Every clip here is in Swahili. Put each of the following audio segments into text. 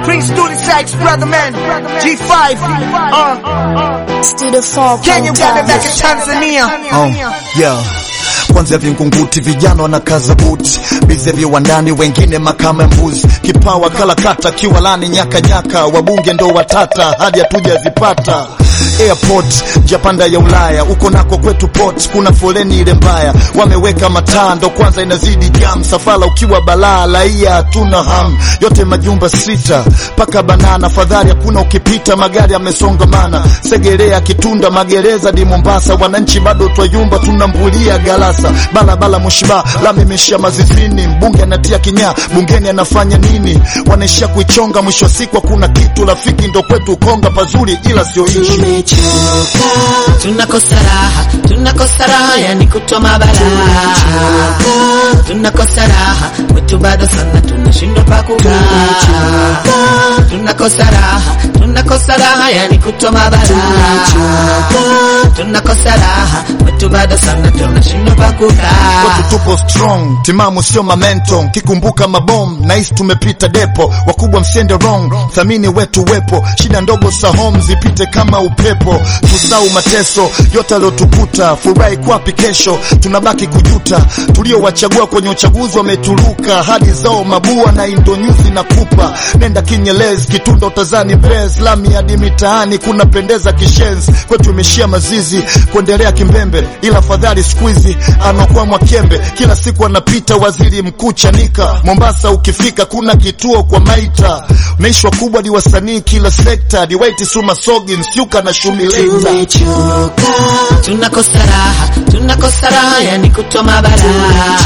Prince Dooley Sykes, brother man. G5. Uh, Studio 4 Kenya, Uganda, back in Tanzania. Oh, yeah. Kwanza vingunguti vijana wanakaza buti bize viwandani, wengine makama mbuzi, kipawa kalakata, kiwalani nyaka nyaka, wabunge ndo watata hadi hatujazipata airport japanda ya Ulaya, uko nako kwetu port, kuna foleni ile mbaya, wameweka mataa ndo kwanza inazidi jam, safara ukiwa balaa, laia hatuna ham, yote majumba sita paka banana, fadhali hakuna ukipita, magari yamesongamana, Segerea, Kitunda, magereza di Mombasa, wananchi bado twayumba, tunambulia galasa, balabala Mushiba, lami imeshia mazizini, mbunge anatia kinyaa, bungeni anafanya nini? Wanaishia kuichonga, mwisho wa siku hakuna kitu, rafiki ndo kwetu konga, pazuri ila sio ishi Tumechoka, tunakosa raha, tunakosa raha, yani kutoma balaa. Tunakosa raha, wetu bado sana, tunashindwa pa kukaa. Tunakosa raha, tunakosa raha, yani kutoma balaa. Tunakosa raha, wetu bado sana, tunashindwa pa kukaa. Kwetu tupo strong, timamu sio mamento, kikumbuka mabom nahisi tumepita depo, wakubwa msiende wrong, thamini wetu wepo, shida ndogo sa home zipite kama upepo, tusau mateso yote aliotukuta, furahi kwapi kesho, tunabaki kujuta, tuliowachagua kwenye uchaguzi wametuluka, hadi zao mabua na indonyuzi na kupa, nenda kinyelezi, kitunda utazani bez, lami hadi mitaani kunapendeza kishenzi, kwetu imeshia mazizi, kuendelea kimbembe, ila fadhali squeezy anakuwa mwakembe, kila siku anapita waziri mkuu Chanika. Mombasa ukifika kuna kituo kwa maita, naishwa kubwa ni wasanii kila sekta, ni White Suma Sogi Nsyuka na Shumileta. Tumechoka, tunakosa raha, tunakosa raha, yani kutoma balaa.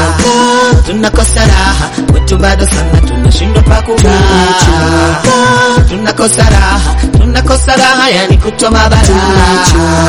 Tunakosa raha, wetu bado sana, tunashindwa pa kukaa. Tunakosa raha, tunakosa raha, yani kutoma balaa.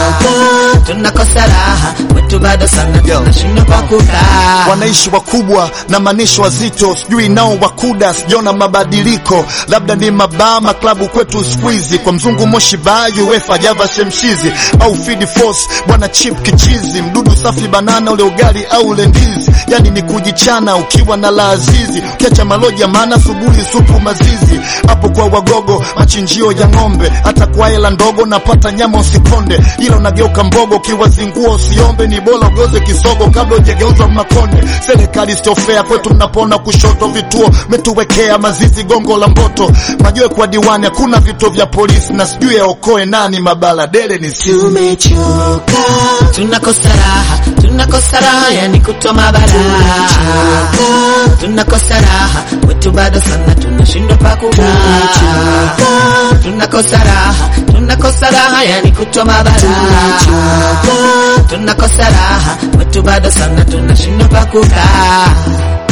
Tunakosa raha, wetu bado sana, tunashindwa pa kukaa. wanaishi wakubwa na manisho wazito, sijui nao wakuda, sijaona mabadiliko, labda ni mabama klabu kwetu squeezy, kwa mzungu moshi ba UEFA java shemshizi au feed force bwana chip kichizi, mdudu safi banana ule ugali au ule ndizi, yani ni kujichana ukiwa na la azizi, ukiacha maloja maana asubuhi supu mazizi, hapo kwa wagogo machinjio ya ng'ombe, hata kwa hela ndogo napata nyama usikonde, ila unageuka mbogo kiwazingua usiombe, ni bora ugoze kisogo kabla ujegeuzwa makonde. Serikali sio fair kwetu, mnapona kushoto, vituo metuwekea mazizi, gongo la mboto, majoe kwa diwani, hakuna vituo vya polisi na sijui yaokoe nani, mabala dele ni si Tumechoka, tunakosa raha, tunakosa raha, yani kutoma balaa. Tunakosa raha, wetu bado sana, tunashindwa pa kukaa. Tunakosa raha, tunakosa raha, yani kutoma balaa. Tunakosa raha, wetu bado sana, tunashindwa pa kukaa.